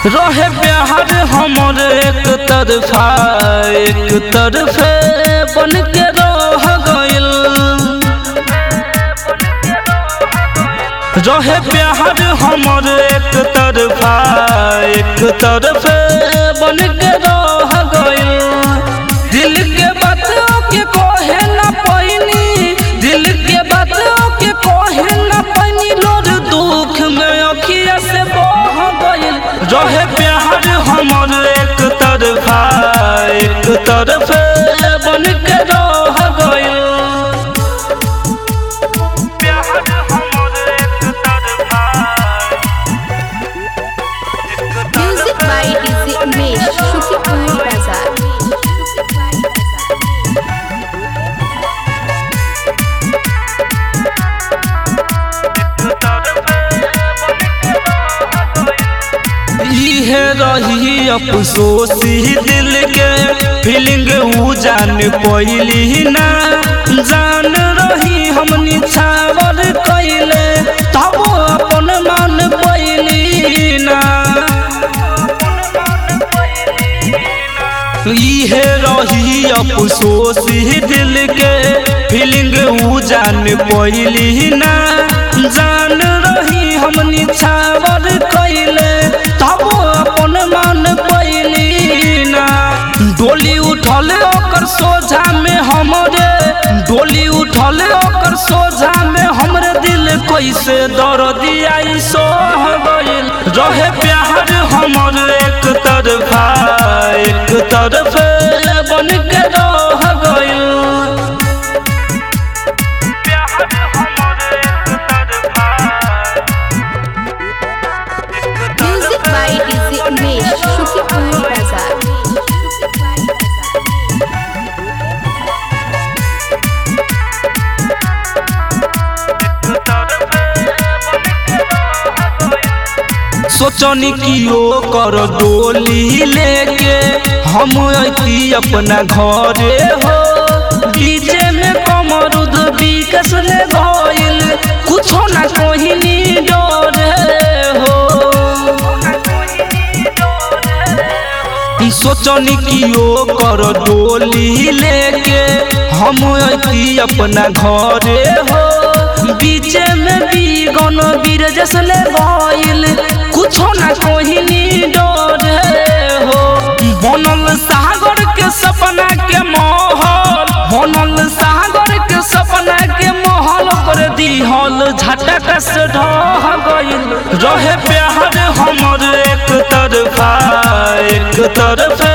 रहे प्यार हमर एक तरफा एक तरफे बन के रह गइल रहे प्यार हमर एक तरफा एक तरफे बन के रह गइल दिल के बातों के कहे न पैनी दिल के बातों के कहे न पैनी लोर दुख में अखिया से बह गइल रहे प्यार हमर एक तरफा एक तरफे बन के रह गइल प्यार हमर एक तरफा Music by DJ Umesh, Shukipur Bazaar. इहे रही अफसोस ही दिल के फीलिंग ऊ जान पैली ना जान रही हम निछावर कैले तब अपन मन पैली ना इहे रही अफसोस ही दिल के फीलिंग ऊ जान पैली ना जान रही हम निछावर कैले तब अपन मन पैली ना डोली उठल ओकर सोझा में हमरे डोली उठल ओकर सोझा में हमरे दिल कैसे दर्दिया सोह गइल रहे प्यार हमर एक तरफा एक तरफे बन के रह गइल प्यार हमर एक तरफा Music by DJ Umesh, Shukipur Bazaar. सोचनी कि ओ कर डोली लेके हम अती अपना घरे हो डीजे में कमरुद विकस ले गइल कुछो ना कोहिनी डरे हो सोचनी कि ओ कर डोली लेके हम अती अपना घरे हो बीचे में भी गन बीर जसले गइल कुछो ना कोहिनी डरे हो बनल सागर के सपना के महल बनल सागर के सपना के महल कर दिहल झटक से ढह गइल रहे प्यार हमर एक तरफा एक तरफे